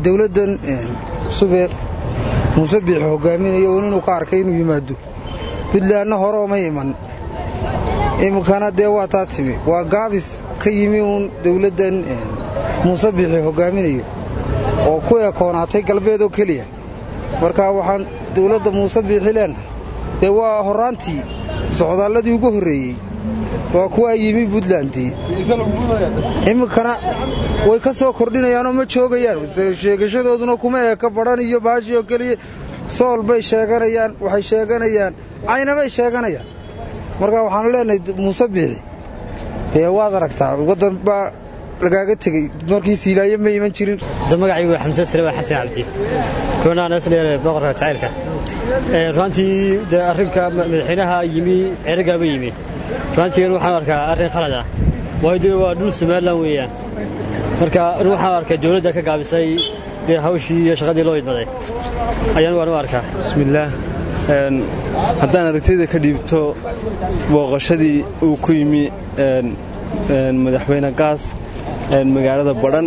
dowladdan cusubee muuse biixi hogaaminayo uun inuu ka arkay inuu yimaado buntlandna hore oma iman iminkana dee waa taa timi waa gaabis ka yimi uun dowladdan muuse biixi hogaaminayo oo ku ekoonaatay galbeed oo keliya marka waxaan dowladda muuse biixi leenahay dee waa horraantii socdaalladii ugu horreeyey waa kuwaa yimi buntlandii iminkana way ka soo kordhinayaanoo ma joogayaan sheegashadooduna kuma eeka badhan iyo baashi oo keliya sool bay sheeganayaan waxay sheeganayaan caynabay sheeganayaan marka waxaanu leenahay muuse biixi dee waad aragtaa waddan baa lagaaga tegey markii siilaaye ma iman jirin magacaygu xamse salebaa xasan cabdi kunaansleer boqorka jacaylka ruantii dee arrinka madaxweynaha yimi ceerigaaba yimi ruantiigan waxaan arkaa arrin khalad ah waayo dee waa dhul somalilan weeyaan marka waxaan arkaa dowladda ka gaabisay dee hawshii iyo shaqadii loo idmaday ayaan waan u arkaa bismillaah haddaan aragtayda ka dhiibto booqashadii uu ku yimi madaxweyne gaas magaalada badhan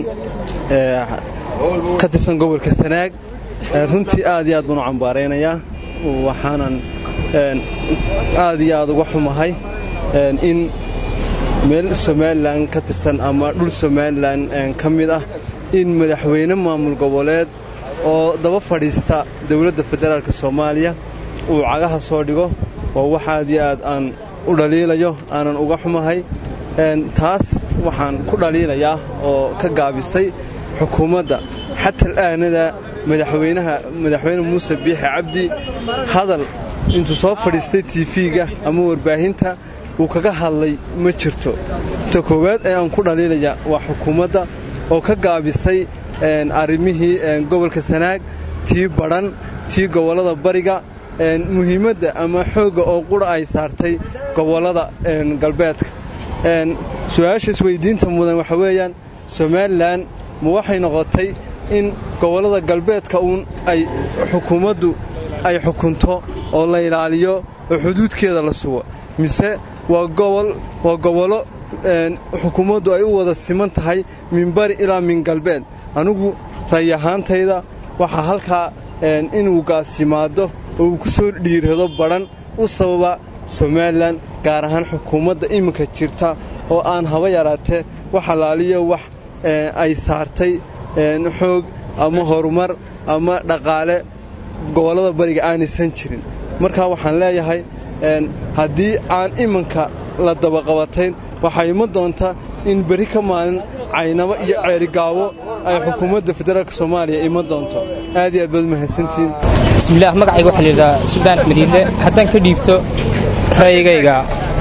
ka tirsan gobolka sanaag runtii aad iyo aad baan u cambaaraynayaa waxaanan aad iyo aad uga xumahay in meel somalilan ka tirsan ama dhul somalilan ka mid ah in madaxweyne maamul goboleed oo daba fadhiista dowladda federaalk soomaaliya uu cagaha soo dhigo waa wax aad iyo aad aan u dhaliilayo aanan uga xumahay taas waxaan ku dhaliilayaa oo ka gaabisay xukuumadda xatal aanada madaxweynaha madaxweyne muuse biixi cabdi hadal intuu soo fadhiistay tiifiga ama warbaahinta uu kaga hadlay ma jirto ta koowaad ee aan ku dhaliilaya waa xukuumadda oo ka gaabisay arrimihii gobolka sanaag tii badhan tii gobollada bariga muhiimadda ama xoogga oo qura ay saartay gobollada galbeedka su-aasha isweydiinta mudan waxa weeyaan somalilan ma waxay noqotay in gobollada galbeedka uun ay xukuumaddu ay xukunto oo la ilaaliyo oo xuduudkeeda la sugo mise waa waa gobollo xukuumaddu ay u wada siman tahay min bari ilaa min galbeed anigu ray ahaantayda waxaa halkaa inuu gaas yimaado oo uu ku soo dhiirado badhan u sababa somalilan gaar ahaan xukuumadda iminka jirta oo aan haba yaraatee wax alaaliyo wax ay saartay xoog ama horumar ama dhaqaale gobollada bariga aanaysan jirin markaa waxaan leeyahay haddii aan iminka la dabaqabatayn waxaa iman doonta in beri ka maalin caynabo iyo ceerigaabo ay xukuumadda federaalk soomaaliya iman doonto aad iyo aad baad mahadsantihiin bismillaah magacayga waxaa layidhahaa suldaan axmed iille haddaan ka dhiibto ra'yigayga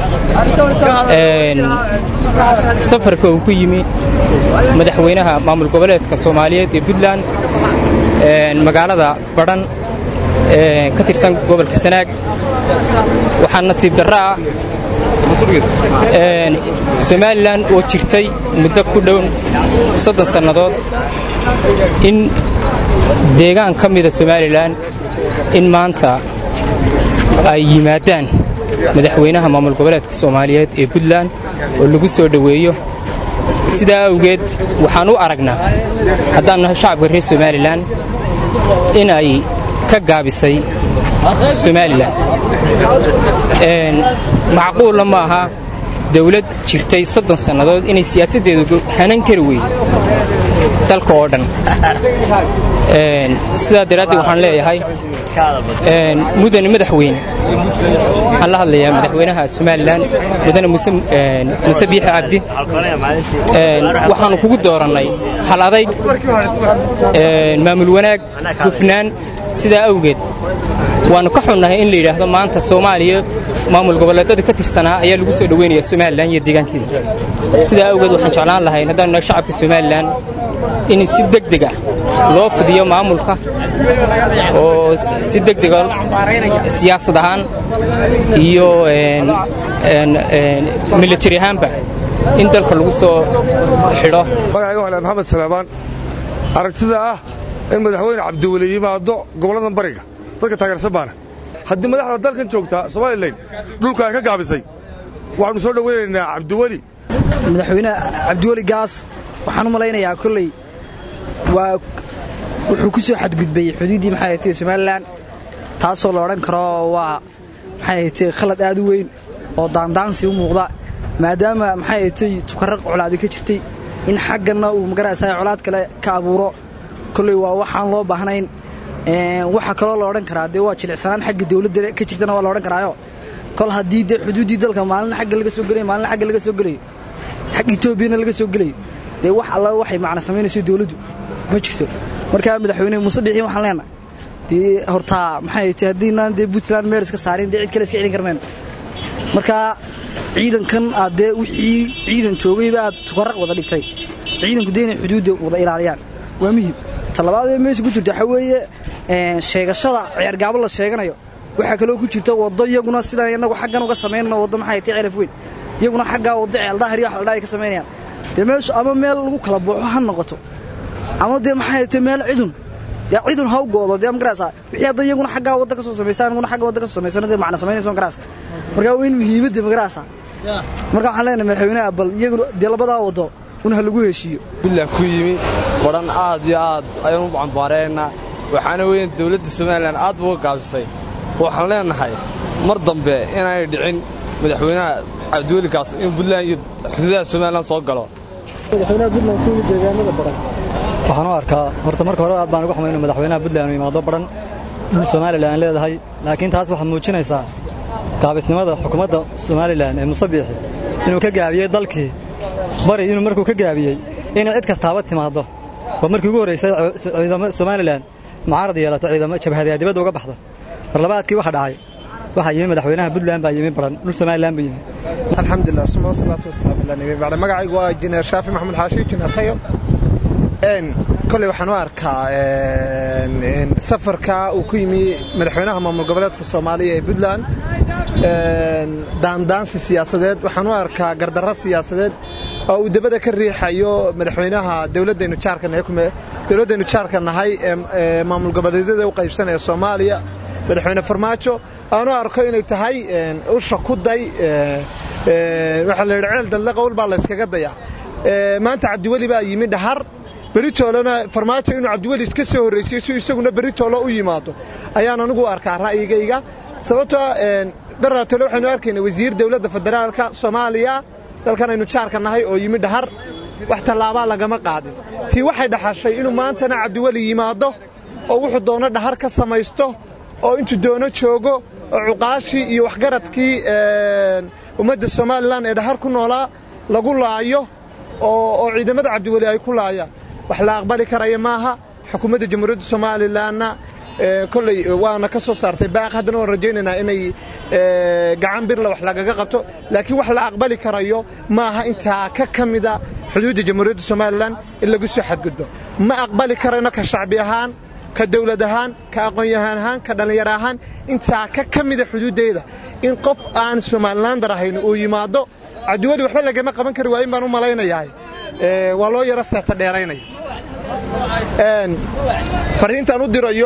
safarka uu ku yimi madaxweynaha maamul goboleedka soomaaliyeed ee puntland magaalada badhan ka tirsan gobolka sanaag waxaa nasiib darro ah somalilan oo jirtay muddo ku dhow soddon sannadood in deegaan ka mida somalilan in maanta ay yimaadaan madaxweynaha maamul goboleedka soomaaliyeed ee puntland oo lagu soo dhoweeyo sidaa awgeed waxaan u aragnaa haddaan nahay shacabka reer somalilan in ay ka gaabisay somalilan macquulla ma aha dawlad jirtay soddon sannadood inay siyaasaddeedu hanan kari weydo dalka oo dhan sidaa daraaddeed waxaan leeyahay mudane madaxweyne waxaan la hadlayaa madaxweynaha somalilan mudane muuse biixi cabdi waxaannu kugu doorannay hal adayg maamul wanaag hufnaan sidaa awgeed waannu ka xunnahay in la yidhaahdo maanta soomaaliya maamul goboleedada ka tirsanaa ayaa lagu soo dhoweynaya somalilan iyo deegaankeeda sidaa awgeed waxaan jeclaan lahayn haddaanu nahay shacabka somalilan in si degdeg ah loo fidiyo maamulka oo si degdega siyaasad ahaan iyo militari ahaanba in dalka lagu soo xidho magacayga waxaa maxamed salaamaan aragtida ah in madaxweyne cabdiweli yimaado gobolladan bariga dadka taageersan baana haddii madaxda dalkan joogtaa somalilan dhulka ay ka gaabisay waxaannu soo dhowaynaynaa cabdiweli madaxweyne cabdiweli gaas waxaan u malaynayaa kolley waa wuxuu ku soo xadgudbay xuduuddii maxay ahayd somalilan taasoo la odhan karo waa maxay ahayd khalad aad u weyn oo daandaansi u muuqda maadaama maxay ahayd tukarraq colaadi ka jirtay in xagganna uu magaraysaa colaad kale ka abuuro kolley waa waxaan loo baahnayn waxa kaloo la odhan karaa dee waa jilicsanaan xagga dawladda ka jirtana waa la odhan karaayo kol haddii dee xuduuddii dalka maalina xagga laga soo gelayo maalina xagga laga soo gelayo xagga etoobiyana laga soo gelayo dee wax alla waxay macna samaynayso dawladdu ma jirto markaa madaxweyne muuse bixiin waxaan leenahay dee hortaa maxay tahay haddiinaan dee puntland meel iska saarin dee cid kale iska celin karmeen markaa ciidankan aad dee wixii ciidan joogayba aad tukarraq wada dhigtay ciidanku dee inay xuduudda wada ilaaliyaan waa muhim talabaadee meesha ku jirta waxaa weeye sheegashada ceergaabo la sheeganayo waxaa kaloo ku jirta waddo iyaguna sidaan innagu xaggan uga samaynano waddo maxay tahay celaf weyn iyaguna xaggaa waddo ceeldahar iyo wax la dhaa ay ka samaynayaan dee meeshu ama meel lagu kala booxo ha noqoto ama dee maxay tahay meel cidun dee cidun ha u goodo dee magaraysaa wixii hadda iyaguna xaggaa wadda ka soo samaysaan aniguna xagga wadda ka soo samaysano dee macna samaynayso magaraysa markaa waa in muhiimadda magaraysaa marka waxaan leenahay madaxweynaha bal iyaguna dee labadaa waddo un ha lagu heshiiyo billah ku yimi badhan aad iyo aad ayaan u cambaareenna waxaana weeyaan dawladda somalilan aad buu uga gaabisay waxaan leenahay mar dambe inaanay dhicin madaxweynaha cabdiwelikaas in buntland iyo xuduudaha somalilan soo galo madaxweynaha buntland ku yimid deegaanada baran waxaan u arkaa horta marka hore aad baan uga xumay inuu madaxweynaha buntland uu yimaado baran dhul somalilan leedahay laakiin taas waxaa muujinaysaa gaabisnimada xukuumadda somalilan ee muuse biixi inuu ka gaabiyey dalkii bari inuu markuu ka gaabiyey inay cid kastaaba timaaddo oo markii ugu horraysay ciidamo somalilan mucaarad yeelato ciidamo jabhadayaa dibadda uga baxda mar labaadkii waxa dhacay waxaa yimi madaxweynaha puntland baa yimi baran dhul somalilan buu yimi alxamdulilah suma wasalaatu wasalaamu ala nabi bacda magacaygu waa injineer shaafi maxamed xaashi injineer tayo koley waxaan u arkaa safarka uu ku yimi madaxweynaha maamul goboleedka soomaaliya ee puntland daandaansi siyaasadeed waxaan u arkaa gardarro siyaasadeed oo uu dabada ka riixayo madaxweynaha dowladdaynu jaarkadowladdaynu jaarka nahay ee maamul goboleedyada u qaybsanaya soomaaliya madaxweyne farmaajo aan u arko inay tahay usha ku day waxaa la yidhi ceel dalle qowl baa layskaga dayaa maanta cabdiweli baa yimi dhahar beritoolena farmaajo inuu cabdiweli iska soo horraysiyo si isaguna beritoolo u yimaado ayaan anigu arkaa ra'yigayga sababtoo daraatole waxaynu arkayna wasiir dowladda federaalka soomaaliya dalkan aynu jaarka nahay oo yimi dhahar wax tallaabaa lagama qaadin tii waxay dhaxashay inuu maantana cabdiweli yimaado oo wuxuu doono dhahar ka samaysto oo intuu doono joogo oo cuqaashii iyo waxgaradkii ummadda somalilan ee dhahar ku noolaa lagu laayo oo ciidamada cabdiweli ay ku laayaan wax la aqbali karaya maaha xukuumadda jamhuuriyadda somalilanna kolley waana ka soo saartay baaq haddana waan rajaynaynaa inay gacan birla wax lagaga qabto laakiin wax la aqbali karayo maaha intaa ka ka mida xuduudda jamhuuriyadda somalilan in lagu soo xadgudbo ma aqbali karayno ka shacbi ahaan ka dawlad ahaan ka aqoon-yahaan ahaan ka dhallinyaro ahaan intaa ka ka mida xuduuddeeda in qof aan somalilandar ahayn uu yimaado cabdiweli waxba lagama qaban kari waayin baan u malaynayaa waa loo yaro seeta dheeraynaya fariintaan u dirayo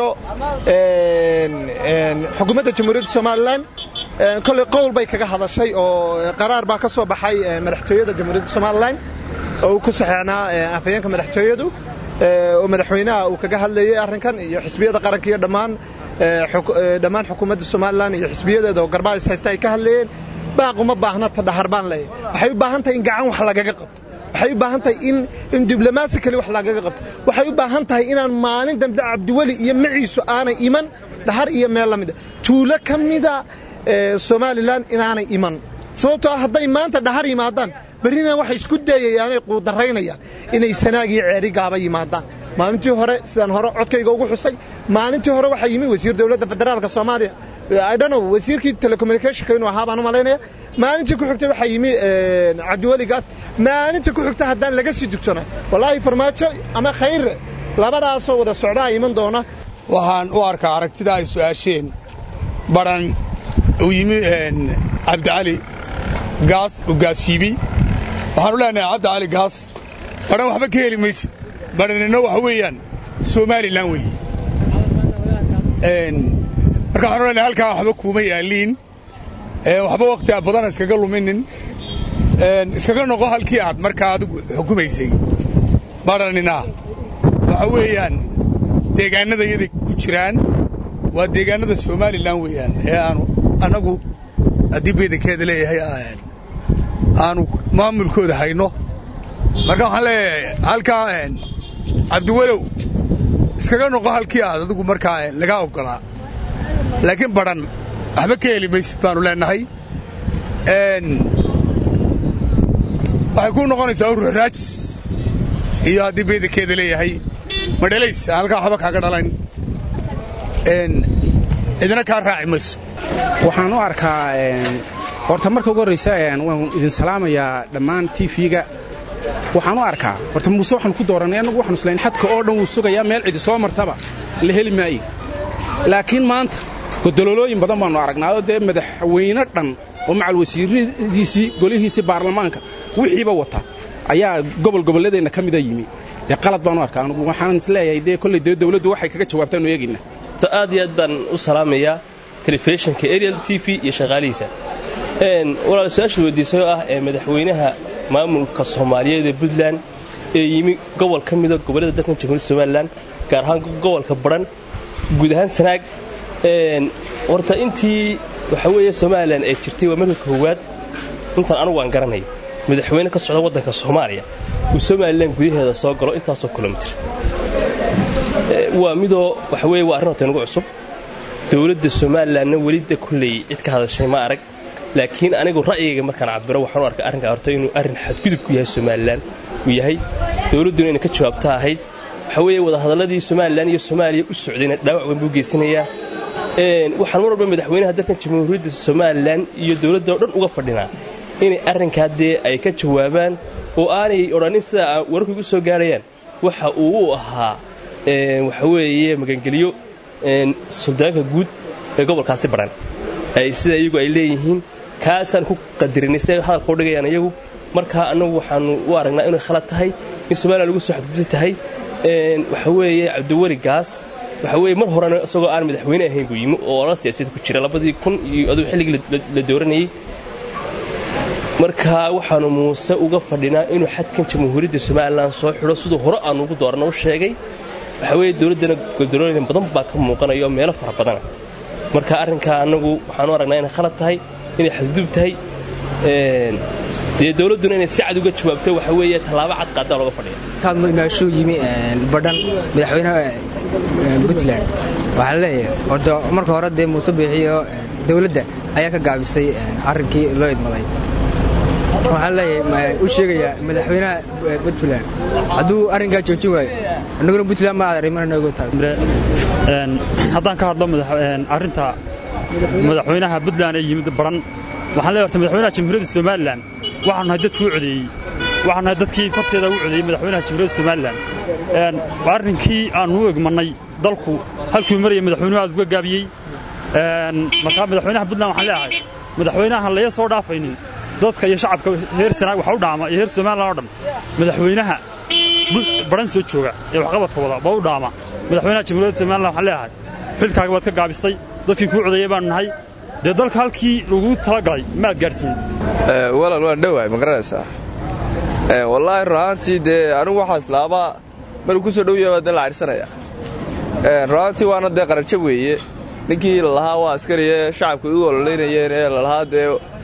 xukuumadda jamhuuriyadda somalilan kolley qowl bay kaga hadashay oo qaraar baa ka soo baxay madaxtooyada jamhuuriyadda somalilan oo uu ku saxeexnaa afhayeenka madaxtooyadu oo madaxweynaha uu kaga hadlayay arrinkan iyo xisbiyada qaranka iyo dhammaan dhammaan xukuumadda somalilan iyo xisbiyadeeda oo garbaha is haysta ay ka hadlayeen baaquma baahna ta dhahar baan leeyahay waxay u baahan tahay in gacan wax lagaga qabto waxay u baahan tahay in in diblomaasi kale wax lagaga qabto waxay u baahan tahay inaan maalin dambe cabdiweli iyo maciisu aanay iman dhahar iyo meel la mida tuulo ka mida somalilan inaanay iman sababtoo ah hadday maanta dhahar yimaadaan berrina waxay isku dayayaanay quudaraynayaan inay sanaag iyo ceeri gaaba yimaadaan maalintii hore sidaan hore codkayga ugu xusay maalintii hore waxaa yimi wasiir dowladda federaalka soomaaliya idhonow wasiirkii telecommunicationka inuu ahaa baan u malaynaya maalintii ku xigtay waxaa yimi cabdiweligaas maalintii ku xigta haddaan laga sii dugsanay wallaahi farmaajo ama khayre labadaasoo wada socdaa iman doona waxaan u arkaa aragtida ay su'aasheen badhan uu yimi cabdicali gaas uu gaashiibi waxaan u leenahay cabdicali gaas badhan waxba ka heli maysid badhanina waxa weeyaan somalilan weeye marka waxaan u leenahay halkaa waxba kuuma yaaliin waxba wakhti aad badana iskaga luminin iskaga noqo halkii aad markaa adigu xukumaysay badhanina waxa weeyaan deegaannada yaday ku jiraan waa deegaannada somalilan weeyaan ee aanu annagu haddii beedankeeda leeyahay aanu maamulkooda hayno marka waxaan leeyahay halkaa cabdiwalow iskaga noqo halkii aad adigu markaa lagaa oggolaa laakiin badhan waxba ka heli maysid baannu leennahay waxay kuu noqonaysaa ururaajis iyo haddii beedankeeda leeyahay madhalays aan halkaa waxba kaaga dhalayn cidina kaa raaci mayso waxaan u arkaa horta marka ugu horraysa waan idin salaamayaa dhammaan tiifiga waxaan u arkaa horta muuse waxaanu ku doorannay annagu waxanu islayn xadka oo dhan wuu sugayaa meel cidi soo martaba la heli maayo laakiin maanta godololooyin badan baannu aragnaa oo dee madaxweyne dhan oo macal wasiiradiisii golihiisii baarlamaanka wixiiba wata ayaa gobol gobolladeenna ka mida yimi dee qalad baanu arkaa anugu waxaan isleeyahay dee kolley dee dawladdu waxay kaga jawaabtaanu eegayna aad iyo aad baan u salaamayaa telefishinka ariel t v iyo shaqaalihiisa walaal su-aasha weydiisay oo ah ee madaxweynaha maamulka soomaaliyeed ee puntland ee yimi gobol ka mida gobollada dalkan jamhuuriyadda somalilan gaar ahaan gobolka badhan guud ahaan sanaag horta intii waxa weeye somalilan ee jirtay waa marka koowaad intaan anugu aan garanayo madaxweyne ka socda waddanka soomaaliya uu somalilan gudaheeda soo galo intaasoo kilomitir waa midoo waxa weye waa arrin horta inagu cusub dowladda somalilanna welida kulley cid ka hadashay ma arag laakiin anigu ra'yigayga markaan cabiro waxaan u arkay arrinkaa horta inuu arrin xadgudub ku yahay somalilan uu yahay dowladduna inay ka jawaabta ahayd waxa weeye wadahadalladii somalilan iyo soomaaliya u socdayna dhaawac weyn buu geysanayaa waxaan mar walba madaxweynaha dalkan jamhuuriyadda somalilan iyo dowladda oo dhan uga fadhinaa inay arrinkaa dee ay ka jawaabaan oo aanay odhanin sida wararku igu soo gaarayaan waxa uu u ahaa waxa weeye magangeliyo suldaanka guud ee gobolkaasi badhan sida iyagu ay leeyihiin kaasaan ku qadarinay si ay hadalka u dhigayaan iyagu markaa annagu waxaannu u aragnaa inay khalad tahay in somalilan lagu soo xadgudbi tahay waxa weeye cabdiweli gaas waxa weye mar horena isagoo aan madaxweyne ahayn buu yimi oo olala siyaasiyad ku jira labadii kun iyo aduu xilligii la dooranayey markaa waxaannu muuse uga fadhinaa inuu xadkan jamhuuriyadda somalilan soo xidho siduu hore aannu ugu doorana u sheegay waxa weeye dowladdana godolooyin badan baa ka muuqanaya oo meelo fara badana marka arrinkaa annagu waxaanu aragnaa inay khalad tahay inay xadgudub tahay dee dowladduna inay si cad uga jawaabto waxa weeye tallaabo cad qaadaa looga fadhiya kaadmo imaashuu yimi badhan madaxweynaha puntland waxaa leeyahay horta marka hore dee muuse biixiyo dowladda ayaa ka gaabisay arrinkii loo idmaday waxaan leeyahay u sheegayaa madaxweynaha puntland hadduu arrinkaa joojin waayo annaguna puntland ma arrimananago taas haddaan ka hadlo arrinta madaxweynaha puntland ee yimid baran waxaan leeyahay horta madaxweynaha jamhuuriyadda somalilan waxaanu nahay dadkii u codeeyey waxaanu nahay dadkii farteeda u codeeyey madaxweynaha jamhuuriyadda somalilan arrinkii aannu u egmannay dalku halkuu marayay madaxweynuhu aad uga gaabiyey markaa madaxweynaha puntland waxaan leeyahay madaxweynahan laga soo dhaafaynin dadka iyo shacabka heer sanaag waxa u dhaama iyo heer somalilan oo dhan madaxweynaha baran soo jooga ee waxqabadka wada ba u dhaama madaxweynaha jamhuuriyadda somalilan waxaan leeyahay xilkaaga baad ka gaabistay dadkii kuu codeeyey baanu nahay dee dalka halkii lagu talagalay maad gaadhsiin walaal waan dhowahay ma garanaysaa wallaahi runaantii dee anigu waxaas laaba maruu ku soo dhow yahay baa dee la cadhsanaya runaantii waana dee qarajo weeye ninkii lalahaa waa askariye shacabka igu ololeynayeen ee lalahaa dee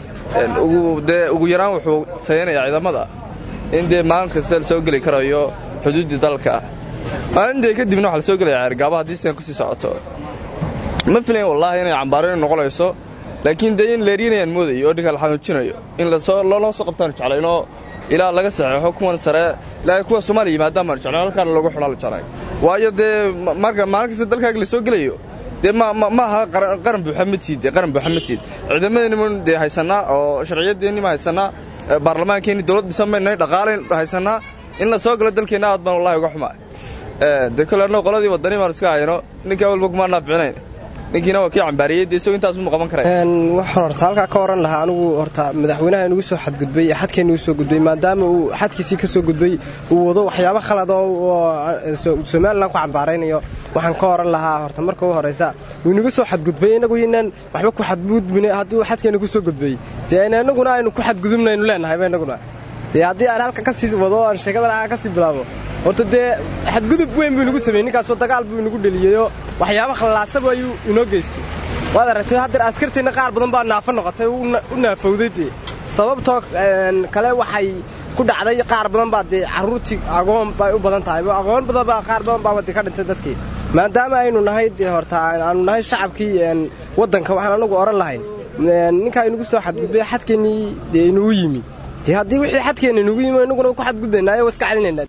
dee ugu yaraan wuxuu tayanayaa ciidamada in dee maalin kasta la soo geli karayo xuduuddii dalka maalindee kadibna waxa la soo gelaya ceergaaba haddii sidan kusii socoto ma filayn wallaahi inay cambaarinu noqonayso laakiin dee in leeryanayaan moodayo oo dhinka la xanuujinayo in loola soo qabtaanu jeclaynoo ilaa laga saxeexo kuwan sare ilaa kuwa soomaaliya yimaadaan baanu jeclayn halkaana loogu xidhaa la jeclay waayo dee marka maalin kasta dalkaaga la soo gelayo dee maaha qaran buuxa ma tiid qaran buuxa ma tiid ciidamadeenniman dee haysannaa oo sharciyadeennima haysannaa baarlamaankeenni dowlad dhisan baynay dhaqaalayn haysannaa in la soo galo dalkeenna aad baan wallahi uga xumaa dee kole annagu qoladii waddani baanu iska hayno ninkaa walba kumaa naaficinayn ninkiina waa kii cambaariyey dee isagoo intaas mu qaban karay waxaan horta halkaa ka oran lahaa anigu horta madaxweynaha inugu soo xadgudbay ee xadkeenna u soo gudbay maadaama uu xadkiisii ka soo gudbay uu wado waxyaabo khalad oo somalilan ku cambaaraynayo waxaan ka oran lahaa horta marka u horaysa wuu inagu soo xadgudbay inagu inaan waxba ku xadgudbin haddii uu xadkeenna ku soo gudbay dee inaguna aynu ku xadgudubnaynu leenahayba inaguna dee haddii aan halka ka sii wado aan sheekadan ka sii bilaabo horta dee xadgudub weyn buu inagu sameeyey ninkaasoo dagaal buu inagu dheliyeyoo waxyaaba khallaasaba ayuu inoo geystay waad aragtay haddeer askarteenna qaar badan baa naafo noqotay u naafowday dee sababtoo kale waxay ku dhacday qaar badan baa dee carruurtii agoon bay u badan tahay aqoon badan baa qaar badan baa waddi ka dhintay dadkii maadaama aynu nahay dee horta aanu nahay shacabkii waddanka waxaan anagu odhan lahayn ninkaa inugu soo xadgudbay xadkeennii dee inuu yimi dee haddii wixii xadkeenna inugu yimi inaguna ku xadgudbaynaayo waa iska celinayna